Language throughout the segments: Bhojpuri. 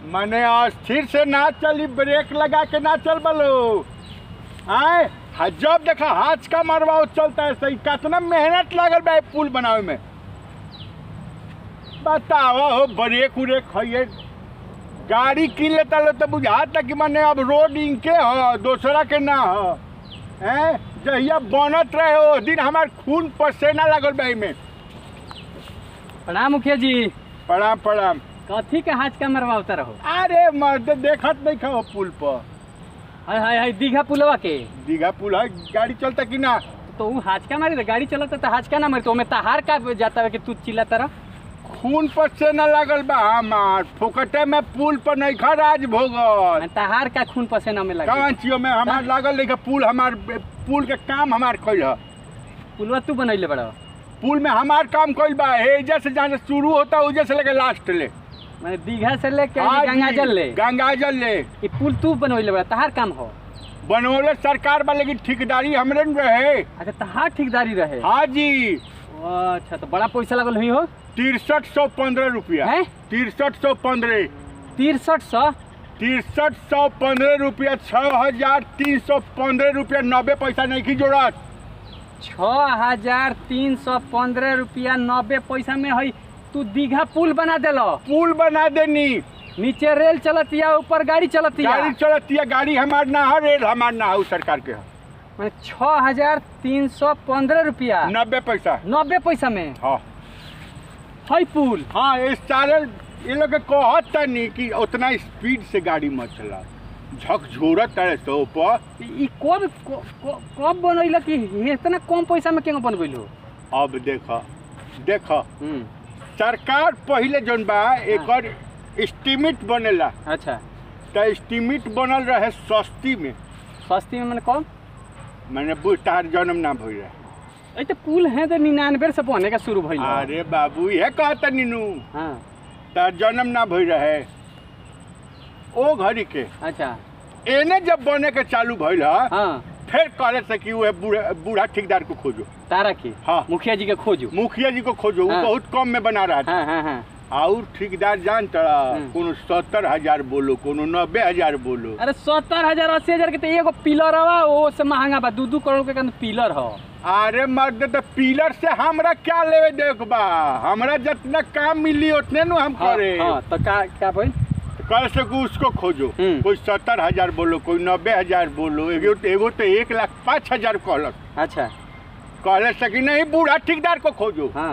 मने अस्थिर से ना चली ब्रेक लगा के ना चल बलो आए हा- जब देखा हाथ का मरवाओ चलता है सही कितना मेहनत लागल बा ई पुल बनावे में बताओ हो ब्रेक उरेक है गाड़ी किन लेता लो तो बुझाता कि मने अब रोड इनके ह दूसरा के ना ह हैं जहिया बनत रहे ओ दिन हमार खून पसेना लागल बा में प्रणाम मुखिया जी प्रणाम प्रणाम कथी के हाथ का मरवावता रहो अरे मर्द देखत नहीं खा पुल पर हाय हाय हाय दीघा पुलवा के दीघा पुल है गाड़ी चलता कि ना तो ऊ हाचका मारी गाड़ी चलता तो हाचका ना मारी तो ओमे तहार का जाता है कि तू चिल्लाता रह खून पसेना लागल बा हमार फुकटे में पुल पर नहीं खा राज भोगल तहार का खून पसीना में लगे कौन चियो में हमार लागल नहीं खा पुल हमार पुल के काम हमार कइल ह पुलवा तू बनैले बड़ा पुल में हमार काम कइल बा एजा से जहाँ से शुरू होता उजे से लेके लास्ट ले मैंने दीघा से लेके हाँ जी, गंगा जल ले गंगाजल ले ये पुल तू बनैले बड़ा तहार काम हो बनोले सरकार बा लेकिन ठेकेदारी हमरे न रहे अच्छा तहार ठेकेदारी रहे हाँ जी अच्छा तो बड़ा पैसा लगल हुई हो तिरसठ सौ पंद्रह रुपया हैं तिरसठ सौ पंद्रह तिरसठ सौ तिरसठ सौ पंद्रह रुपया छः हजार तीन सौ पंद्रह रुपया नब्बे पैसा नहीं की जोड़त छः हजार तीन सौ पंद्रह रुपया नब्बे पैसा में है तू दीघा पुल बना देलो पुल बना देनी नीचे रेल चलतिया ऊपर गाड़ी चलतिया गाड़ी चलती है गाड़ी हमार ना है रेल हमार ना है उ सरकार के है मैंने छः हजार तीन सौ पंद्रह रुपया नब्बे पैसा नब्बे पैसा में हाँ है पुल हाँ इस सारे ये लोग के कहत तनी कि उतना स्पीड से गाड़ी मत चला झकझोरत तारे सौ पर ई कब क- क- कब बनैल कि इतना कम पैसा में केना बनबैल हो अब देख देख सरकार पहले जौन बा एकर एस्टीमेट बनेला अच्छा त एस्टीमेट बनल रहे सस्ती में सस्ती में मैंने कम मैंने बुझ तार जन्म ना भइल रहे ऐ तो पुल है तो निन्यानवे से बने का शुरू भइल हो। अरे बाबू ये कहता नीनू हाँ तार जन्म ना भइल रहे ओ घड़ी के अच्छा एने जब बने के चालू भइल ह हाँ फिर कहले से कि वो बूढ़ा बूढ़ा ठेकेदार को खोजो तारा की हाँ। मुखिया जी के खोजू मुखिया जी को खोजो वो हाँ। बहुत कम में बना रहा था हाँ हाँ हाँ और ठेकेदार जान तड़ा हम्म। कोनो सत्तर हजार बोलो कोनो नब्बे हजार बोलो अरे सत्तर हजार अस्सी हजार के तो एगो पिलर हवा वो से महंगा बा दू दू करोड़ के कंद पिलर हो अरे मर्द तो पिलर से हमरा क्या लेवे देख बा हमरा जितना काम मिली उतने नु हम हाँ, करे हाँ तो का का भाई कल से को उसको खोजो हम्म। कोई सत्तर हजार बोलो कोई नब्बे हजार बोलो एगो एगो तो एक लाख पाँच हजार कहलक अच्छा कहले से कि नहीं बूढ़ा ठेकेदार को खोजो हाँ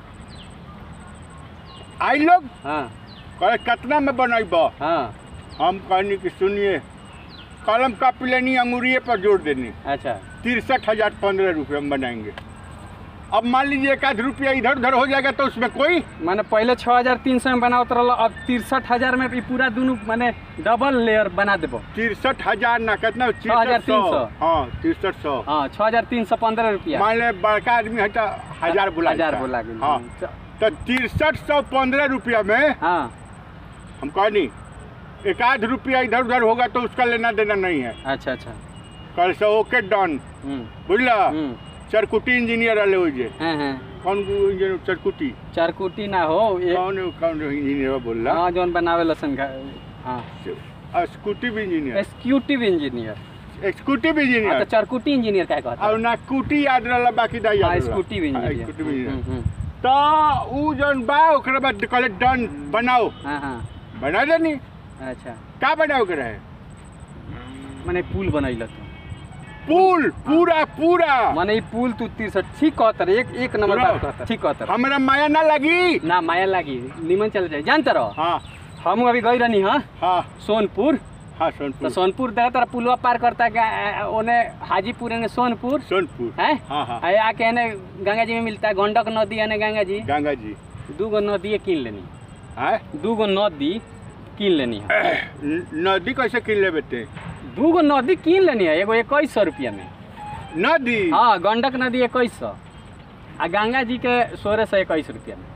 आई लोग हाँ कहे कितना में बनैब हाँ हम कहनी कि सुनिए कलम कापी लेनी अंगूरिये पर जोड़ देनी अच्छा तिरसठ हजार पंद्रह रुपये में बनाएंगे अब मान लीजिए एक आध रुपया इधर उधर हो जाएगा तो उसमें कोई माने पहले छः हजार तीन सौ में बनावत रहल अब तिरसठ हजार में ई पूरा दोनों माने डबल लेयर बना देबो तिरसठ हजार ना कितना हजार तीन सौ। हाँ तिरसठ सौ हाँ छः हजार तीन सौ पंद्रह रुपया मान ले बड़का आदमी है तो हजार बोला हजार जाता। बोला गेल हाँ तो तिरसठ सौ पंद्रह रुपया में हाँ हम कहनी एक आध रुपया इधर उधर होगा तो उसका लेना देना नहीं है अच्छा अच्छा कल से ओके डन हम्म बुझला हम्म चरकुटी इंजीनियर रहे हो जे हाँ हाँ कौन इंजीनियर चरकुटी चारकुटी ना हो ये कौन कौन इंजीनियर बोल रहा हाँ जौन बनावे लसन का हाँ executive engineer executive engineer executive हाँ तो इंजीनियर चारकुटी इंजीनियर क्या कहता और है ना कुटी याद रहला बाकी दा याद हाँ रहला। एक्सिक्यूटिव हाँ, इंजीनियर एक्सिक्यूटिव हम्म, इंजीनियर हम्म, तो ऊ जौन बा ओकरे बाद कहले डन बनाओ हाँ हाँ बना देनी अच्छा का बनाओ के रहे माने पुल बनैल तू पुल पूरा पूरा माने ई पुल तू तिरसठ ठीक कहतर एक एक नंबर पूरा। बात कहतर ठीक कहतर हमरा माया ना लगी ना माया लागी निमन चल जाए जानते रहो हाँ हम अभी गई रहनी हाँ हाँ सोनपुर हाँ तो सोनपुर सोनपुर देखा तारा पुलवा पार करता है ओने हाजीपुर एने सोनपुर सोनपुर है हाँ हाँ आ आके एने गंगा जी में मिलता है गंडक नदी एने गंगा जी गंगा जी दू गो नदी किन लेनी हाँ दू गो नदी किन लेनी है न- नदी कैसे किन ले बेटे दू गो नदी किन लेनी है एगो इक्कीस सौ रुपया में नदी हाँ गंडक नदी इक्कीस सौ आ गंगा जी के सोलह सौ इक्कीस रुपया में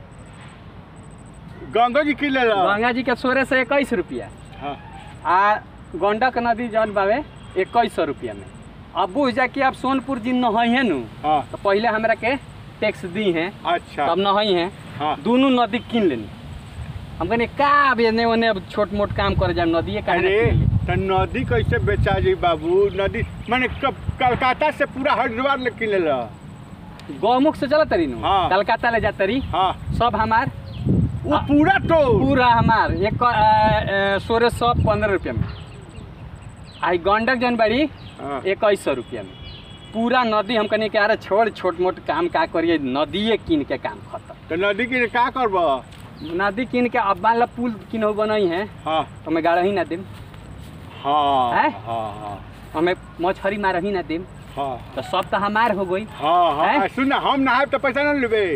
गंगा जी किन ले गंगा जी के सोलह सौ इक्कीस रुपया हाँ आ गंडक नदी जौन बावे इक्कीस सौ रुपया में अब बुझ जा कि आप सोनपुर जी नहई है नु हाँ तो पहले हमरा के टैक्स दी हैं अच्छा तब नहई हैं हाँ दोनों नदी किन लेनी हम कहनी का अब एने ओने अब छोट मोट काम करे जाम नदिए का अरे त नदी कैसे बेचा जी बाबू नदी माने कब कलकत्ता से पूरा हरिद्वार ले किने ला गौमुख से चलत तरी नु हाँ। कलकत्ता ले जात तरी हाँ सब हमार वो पूरा तो पूरा हमार एक सोलह सौ पंद्रह रुपया में आई गंडक जौन बड़ी हाँ। इक्कीस सौ रुपया में पूरा नदी हम कहनी कि अरे छोड़ छोट मोट काम का करिए नदिए कीन के काम खत्म तो नदी के का करब नदी कीन के अब मान लो पुल किन बनई है हाँ तो हमें गाड़ ही ना देम हाँ हैं? हाँ हाँ हमें मछली मार ही ना देम हाँ तो सब तो हमार हो गई हाँ हाँ हैं? सुन ना हम नहाए तो पैसा ना लेबे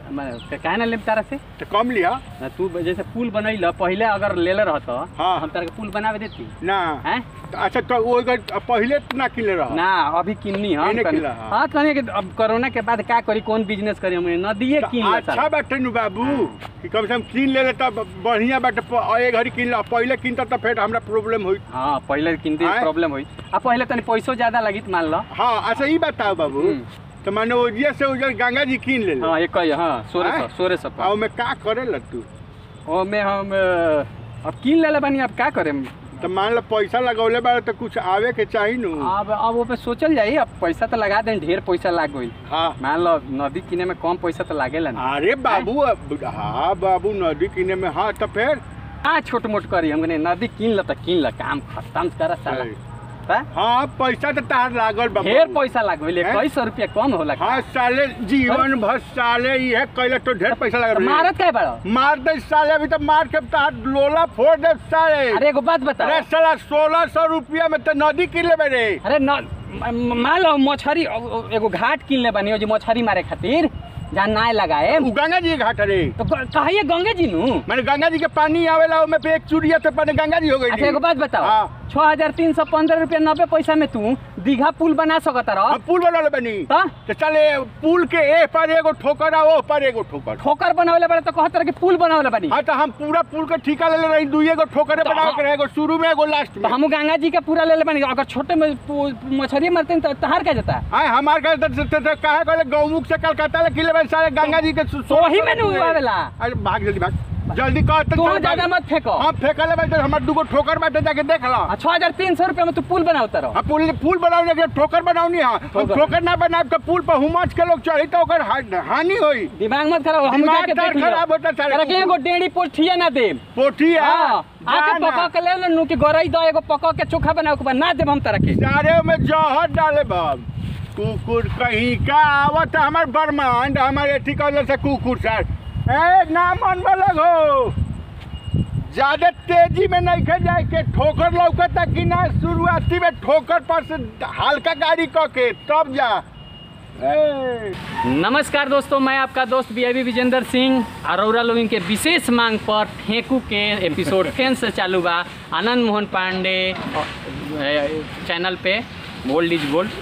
कहे ना लेम तारा से तो कम लिया ना तू जैसे पुल बनैल पहले अगर लेले रहत हाँ। हम तारा के पुल बनावे देती ना हैं तो अच्छा तो वो अगर पहले तो ना किले रहा ना अभी किन्नी हम किने कनी- किला, हाँ। हाँ कहने कि अब कोरोना के बाद का करी कौन बिजनेस करी हम नदिए तो किन ला अच्छा साला। बाटे नु बाबू कि कम से कम किन ले ले तब बढ़िया बाटे प- ए घड़ी किन ला पहले किनता तो फिर हमरा प्रॉब्लम होई हाँ पहले किनते आँय? प्रॉब्लम हुई अब पहले तनी पैसो ज्यादा लगी मान लो हाँ अच्छा ई बताओ बाबू हम्म। तो माने ओजिया से उजर गंगा जी किन ले ले हाँ एक हाँ सोलह सौ आँय? सोलह सौ आ में का करे ला तू ओमे हम अ, अब किन ले बानी अब का करें तो मान लो पैसा लगौले बारे तो कुछ आवे के चाही नु अब अब वो पे सोचल जाई अब पैसा तो लगा दें ढेर पैसा लाग गई हाँ मान लो नदी किने में कम पैसा तो लागेला ना अरे बाबू अब- हाँ बाबू नदी किने में हाँ तो फिर हाँ छोट मोट करी हम कहने नदी किन ल त किन ल काम खत्म कर साला हाँ? हाँ पैसा तो तार लागल बाबू ढेर पैसा लाग गई हैं? इक्कीस सौ रुपया कम होला हाँ साले जीवन भर साले ये कैले तो ढेर पैसा तो लगा मारत काय बड़ा मार दे साले अभी तो मार के तार लोला फोड़ दे साले अरे एगो बात बता अरे साला सोलह सौ रुपया में तो नदी किन ले रे अरे न म- म- मान लो मछरी अ- अ- एगो घाट किन ले बनी हो जो मछरी मारे खातिर जहाँ नाय लगाए उ गंगा जी के घाट रे तो ग- कहिए गंगे जी नु मैंने गंगा जी के पानी आवेला ओमे पे एक चूड़िया तो पानी गंगा जी हो गई अच्छा एगो बात बताओ हाँ। छह हजार तीन सौ पंद्रह रुपया नब्बे पैसा में तू दीघा पुल बना सकत रह हम पुल बना ले बनी तो तो चले पुल के ए पर एगो ठोकर आ ओ पर एगो ठोकर ठोकर बनावले बड़े तो कहत रहे कि पुल बनावले बनी हाँ तो हम पूरा पुल के ठिका ले ले रही दुई एगो ठोकरे तो बनावे हाँ। के रहे एगो शुरू में एगो लास्ट तो में हम गंगा जी का पूरा ले ले बनी अगर छोटे में पु- मछली मारते हैं तो तहार क्या जाता हाँ हमार घर तो, तो, तो कहा कहले गौमुख से कलकत्ता ले किले में सारे गंगा जी के सो- तो वही में नु आवेला अरे भाग जल्दी भाग जल्दी कह तो तू चल ज्यादा भाग। मत फेंको हम फेंकले बाटे हमार दुगो ठोकर बाटे जाके देख ला छह हजार तीन सौ रुपया में तू पुल बनावता रहो हम पुल पुल बनाउने के ठोकर बनाउनी है हम ठोकर। ठोकर ना बनाए तो पुल पर हुमच के लोग चढ़ी तो ओकर हा- हानि होई दिमाग मत खराब हम दिमाग जाके तार देख खराब होता सारे अरे के एगो डेढ़ी पोठिया ना दे पोठी है हाँ आके जा पका ना। के ले ले नु कि गरई दो एगो पका के चोखा बनाओ के बाद ना देब हम तरह के सारे में जहर डाले बाब कुकुर कहीं का आवत है हमार बरमांड हमारे एथी कहले से कुकुर सर ए ना मन में हो ज्यादा तेजी में नहीं खे जाए के ठोकर लौकता कि ना शुरुआती में ठोकर पर से हल्का गाड़ी क के तब जा ए नमस्कार दोस्तों मैं आपका दोस्त B I Vijendra Singh Arora loving के विशेष मांग पर फेंकू के एपिसोड फिर से चालू बा आनंद मोहन पांडे अ, चैनल पे गोल्ड इज गोल्ड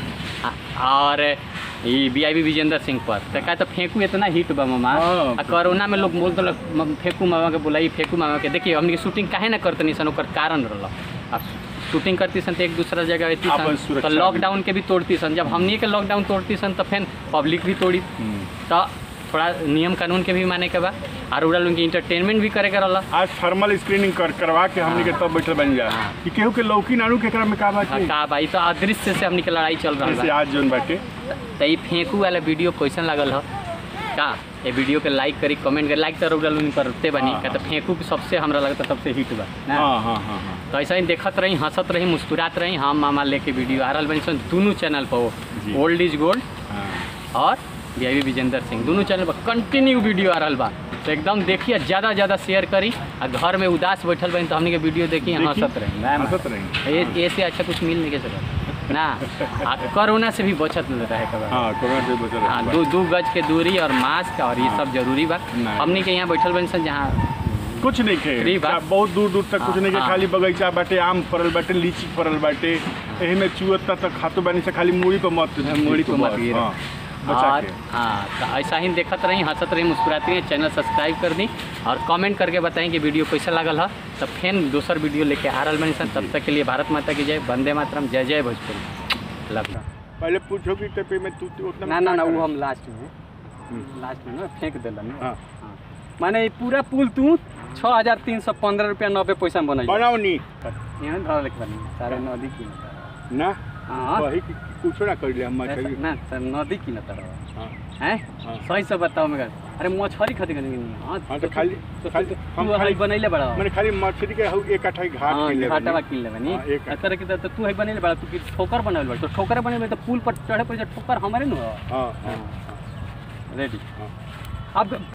और ई बी आई विजेंद्र सिंह पर तो का तो फेंकू इतना हिट बा मामा हाँ। आ कोरोना में लोग बोलते लोग म- फेंकू मामा के बोलाई फेंकू मामा के देखिए हमने शूटिंग काहे ना करते नहीं सन ओकर कारण रहल अब शूटिंग करती सन तो एक दूसरा जगह रहती आपन सन सुरक्षा तो लॉकडाउन के भी तोड़ती सन जब हमनी के लॉकडाउन तोड़ती सन तो फिर पब्लिक भी तोड़ी तो थोड़ा नियम कानून के भी माने के बा और उड़ा लोग इंटरटेनमेंट भी करे के रहला आज थर्मल स्क्रीनिंग कर करवा के हमनी के तब बैठल बन जा हाँ। कि केहू के लौकी नानू के एकरा में का हाँ, बाटे का भाई तो अदृश्य से हमनी के लड़ाई चल रहा जैसे बा आज जोन बाटे तो ये फेंकू वाला वीडियो कैसन लागल ह का ये वीडियो के लाइक करी कमेंट करी लाइक तो उड़ा लोग करते बनी हाँ, का तो फेंकू के सबसे हमरा लगता सबसे हिट बा ना हाँ हाँ हाँ हाँ तो ऐसा ही देखत रही हंसत रही मुस्कुरात रही हम मामा लेके वीडियो आ रहा बनी सन दोनों चैनल पर जी। वो ओल्ड इज गोल्ड हाँ और वी आई विजेंद्र सिंह दोनों चैनल पर कंटिन्यू वीडियो आ रहा बा तो एकदम देखिए ज़्यादा ज़्यादा शेयर करी आ घर में उदास बैठल बनी तो हमने के वीडियो देखी देखी, हंसत रही ना, हंसत रही। ये ये से अच्छा कुछ मिल नहीं के सकता ना आ कोरोना से भी बचत नहीं रहे कबर हाँ कोरोना से बचल हाँ दो दो गज के दूरी और मास्क और ये सब जरूरी बा नहीं। हमने के यहाँ बैठल बनी सन जहाँ कुछ नहीं खे फ्री बा? बहुत दूर दूर तक कुछ हाँ, नहीं के हाँ। खाली बगीचा बाटे आम फरल बाटे लीची फरल बाटे एही में चुअत्ता तक खातो बानी से खाली मूड़ी पर मत मूड़ी पे मत बस, गिरा। हाँ, बचा और के हाँ तो ऐसा ही देखत रही हंसत रही मुस्कुराती रही चैनल सब्सक्राइब कर दी और कमेंट करके बताएं कि वीडियो कैसा लागल है तब फिर दूसर वीडियो लेके आ रहा बनी सन तब तक के लिए भारत माता की जय वंदे मातरम जय जय भोजपुरी लव पहले पूछो कि तेपे में तू तू उतना ना ना क्या ना करे? वो हम लास्ट में हम्म। लास्ट में ना फेंक दिलन हाँ माने ई पूरा पुल तू छः हजार तीन सौ पंद्रह रुपया नब्बे पैसा में बनल बनाओनी यहाँ धर लेके बनी सारे नदी किनता ना हाँ वही कुछ ना कर ले हम ऐसा- मछली ना सर नदी किनता रहो हाँ हैं हाँ। सही से बताओ मगर अरे मछली खाती कहीं हाँ हाँ, तो खाली- तो खाली- तू हम हई खाली- बनैले बड़ा मैंने खाली मछली के हउ एक अठाई घाट हाँ के ले घाटावा किन ले बनी हाँ, एक- आ तरह के तो तू हई बनैले बड़ा तू की ठोकर बनैले बड़ा तो ठोकर बनैले तो पुल पर चढ़े पर ठोकर हमारे न हो हाँ हाँ रेडी हाँ। अब